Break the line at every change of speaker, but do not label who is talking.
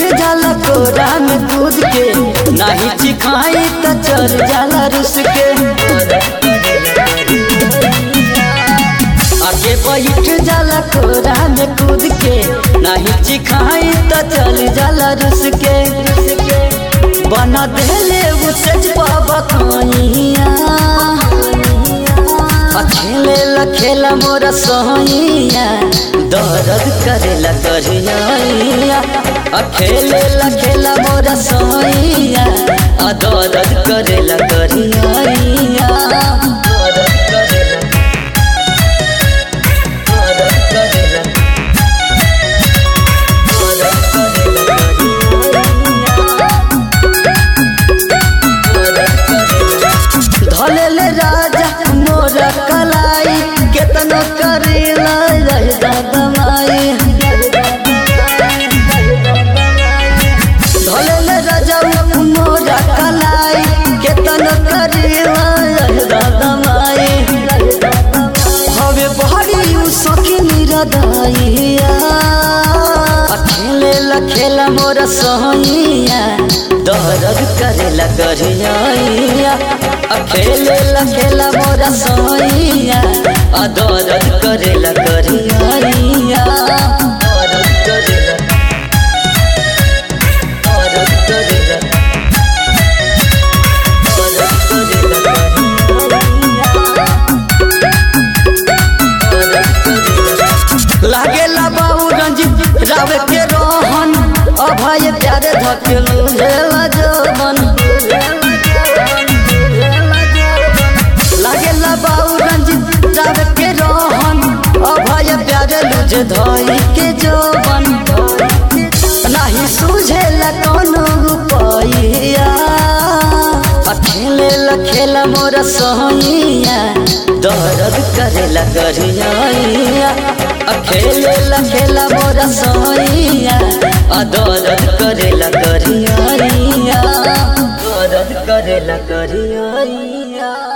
जाला कोरा में कूद के नाही चिखाई त चल जाला रुस के आगे बैठ जाला कोरा में कूद के नाही चिखाई त चल जाला रुस के बना देले उ सच पाबा खाइया खेले ला खेला मोरा सोहिया दर्द करेला करिया खेले ला खेला मोरा सोहिया दर्द करेला करिया दर्द करेला दर्द करेला धलेले राजा मोर कलाई केतनो करेला रहदा दमाई धलेले राजा मोर कलाई केतनो करेला रहदा दमाई हवे बहरी उ सखी निरदाइया खेले ला खेला मोर सोहिया दर्द करेला करिया खेले ला खेला मोर सोहिया दर्द करेला करिया दर्द करेला दर्द करेला दर्द करेला लागेला बाबू रंजित राव के रोहन अभय प्यारे धकेलू हेला जवन लागेला बाबू रंजित राव के रोहन अभय प्यारे लुज धोई के जवन नाही सुझेला कोनो रुपैया खेले ला खेला मोर सोहिया दर्द करेला करिया खेले ला खेला मोर सोहिया दर्द करेला करिया दर्द करेला करिया